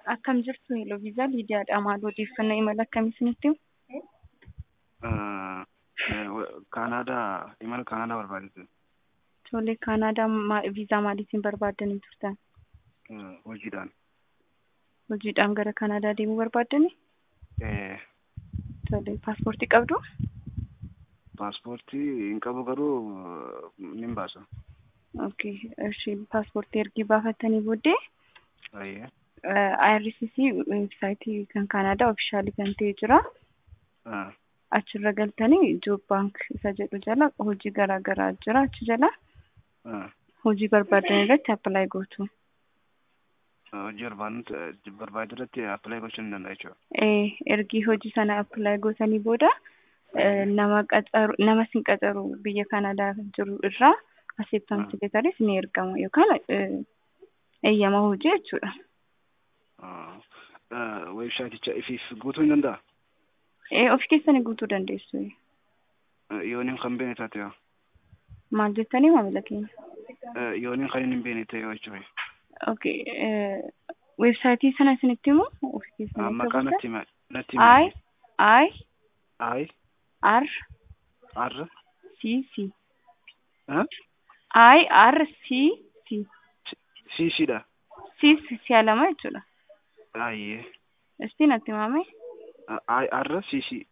Akkam jirtu Hello Viizaa Liidiyaadha. Maal odeeffannoo imala akkamii isinitti himu? Kaanaadaa imala Kaanaadaa barbaadetu Tole Kaanaadaa ma- viizaa maaliitiin barbaaddanii turtan? hojiidhaan. Hojiidhaan gara Kaanaadaa deemuu barbaaddanii? Eh, Tole paaspoortii qabdu? Paaspoortii hin qabu garuu nin baasa. Okay, ishi paaspoortii ergi baafattanii booddee Ayyee. IRCC weebsaayitii kan Kaanaadaa ofishaalii kan ta'e jira. Ah, Achirra galtanii Joob baank isa jedhu jala hojii garaa garaa jira achi jala ah. hojii barbaadan irratti appilaayi gootu. Hojii barbaadnu barbaadu irratti appilaayi gochuu ni danda'a jechuudha. Eh, ergi hojii sana appilaayi gootanii booda eh, nama qacaru nama sin qacaru biyya Kaanaadaa jiru irraa acceptance letters ni ergama yookaan eh, eeyyama hojii jechuudha. Weebsaayiticha ifiif guutuu hin danda'a? Eh, of keessanii guutuu dandeessu. Yooniin kan beene taate yoo. Maal jettanii maamila keenya? Yooniin kan hin beene ta'e yoo jechuudha. Okay, eh, weebsaayitii sana isinitti himu of keessanii Maqaa natti hima. Natti I I I R R C C ah I R C C C C dha. C si'a lama jechuudha. Ayyee. Istiin natti himame I R C C